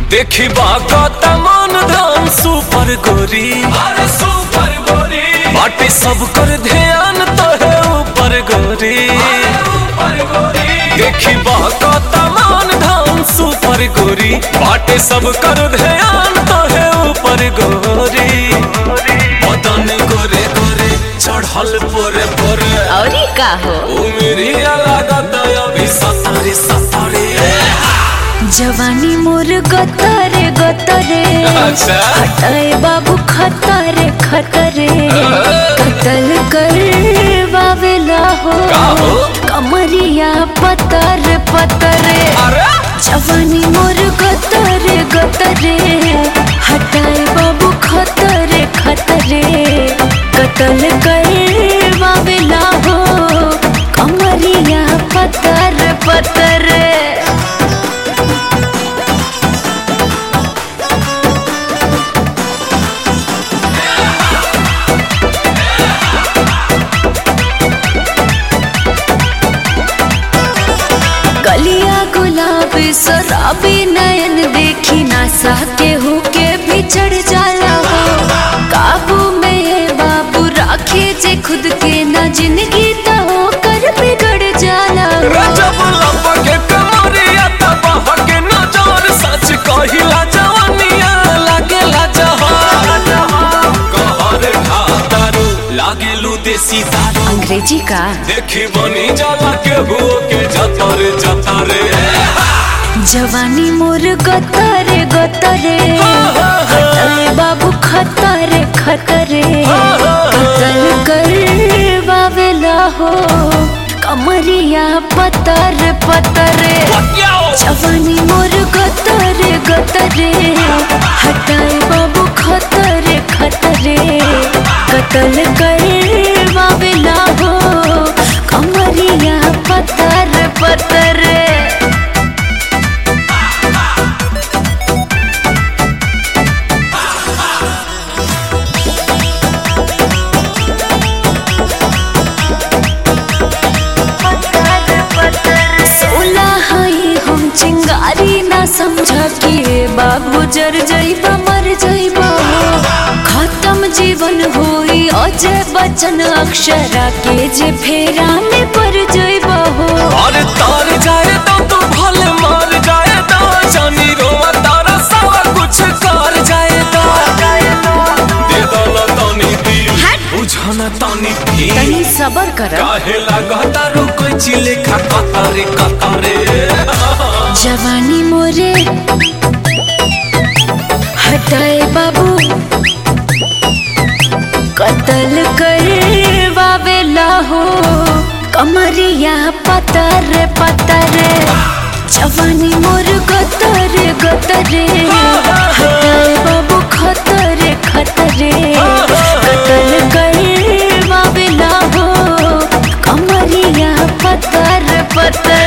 देखी बागत मन धाम सुपर गोरी अरे सुपर गोरी बाटे सब कर ध्यान तो है ऊपर गोरी ऊपर गोरी देखी बागत मन धाम सुपर गोरी बाटे सब कर ध्यान तो है ऊपर गोरी बदन गोरे गोरे चढ़ल पोरे पोरे और का हो उमेरी लागत अभी सतारे सतारे जवानी मोर गतरे गतरे अच्छा। हटाए बाबू खतरे खतरे कतल कर बावेला हो का हो? कमरिया पतर पतरे अरे जवानी मोर गतरे गतरे हटाए बाबू खतरे खतरे कतल कर बावेला हो कमरिया पतर पतरे गलिया गुलाबी शराबी नयन देखी ना के हो के भी चढ़ जाला हो काबू में ये बाबू राखे जे खुद के ना जिंदगी तो हो कर बिगड़ जाला हो रजब लपके कमरिया तब हके नजर सच कहिला जवानिया लागेला जहान कहर खातारू लागेलू देसी दारू अंग्रेजी का देखी बनी जाला के हुओ के जतरे जतरे जवानी मोर गतरे गतरे हटले बाबू खतरे खतरे कतल कर बावेला हो कमरिया पतर पतरे जवानी मोर गतरे गतरे हटाए बाबू खतरे खतरे कतल कर बावेला हो कमरिया पतर पतरे सोला हई हम चिंगारी ना समझा कि बाबू जर जइबा मर जइबा खत्म जीवन होई अजय बचन अक्षरा के जे फेरा में पड़ जइबा हो और तार जाए तो तू भले मार जाए तो जानी रोवा तारा सारा कुछ कर जाए तो दे दो ना तानी दिल बुझाना तानी दिल तनी सबर कर काहे लागता रो कोई चिले खा कतारे कतारे जवानी मोरे हटाए बाबू कतल कर बावेला हो कमरिया पतर पतर जवानी मोर गतर गतरे हटाए बाबू खतरे खतरे कतल कर बावेला हो कमरिया पतर पतर